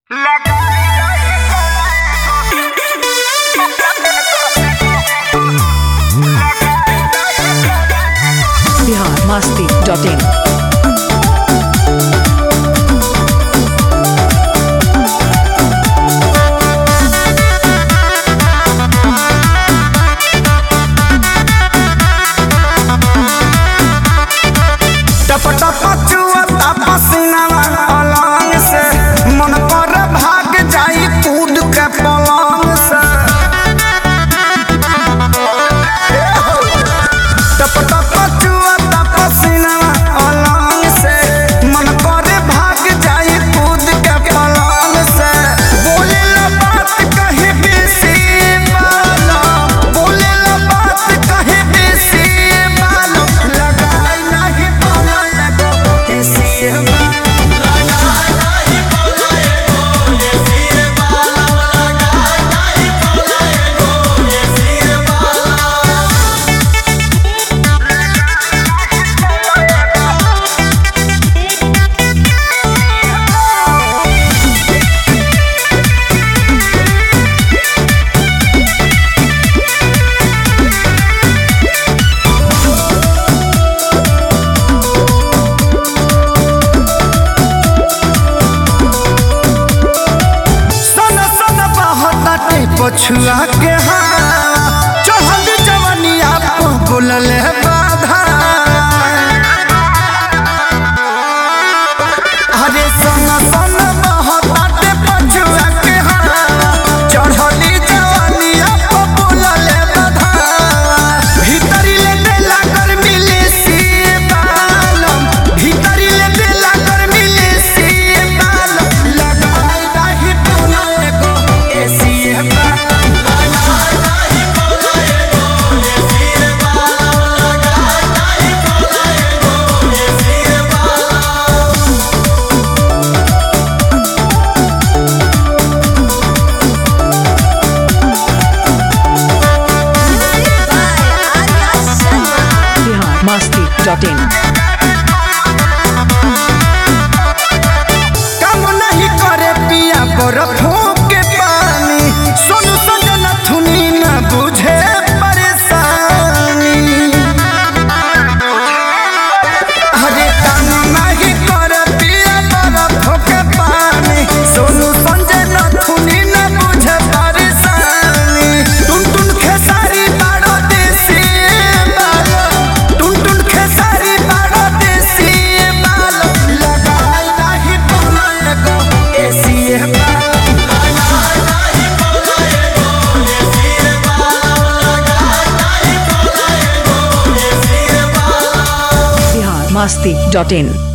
Bihar Masti dot in टप टप चुअता पसीनावा अलंग से मन पर भाग जाई कूद के पलंग से टप टप चुअता पसीनावा अलंग से मन पर भाग जाई कूद के पलंग से बोले ला बात कहे बेसी बालो बोले ला बात कहे बेसी बालो लगाई नहीं बोला लगो ऐसी बात सन सन बहताटे पछुआ के हवा चढ़ल जवनिया पर बोलल बाधा अरे सन सन बहताटे पछुआ के हवा चढ़ल जवनिया पर बोलल बाधा भीतरी ले देला गर्मी ले सी बालम भीतरी ले देला गर्मी ले सी बालम लगाई नाही बोला एगो एसी बालम बिहार मस्ती डॉट इन काम नहीं करे पिया बरफों के पानी सोनू सजना थुनी न बुझे परेशानी अरे काम नहीं करे पिया बरफों के पानी सोनू सजना थुनी न बुझे परेशानी टुन टुन खेसारी बाड़ो देसी बालो टुन टुन खेसारी बाड़ो देसी बालो लगाई नाही बोला एगो एसी बालो बिहार मस्ती डॉट इन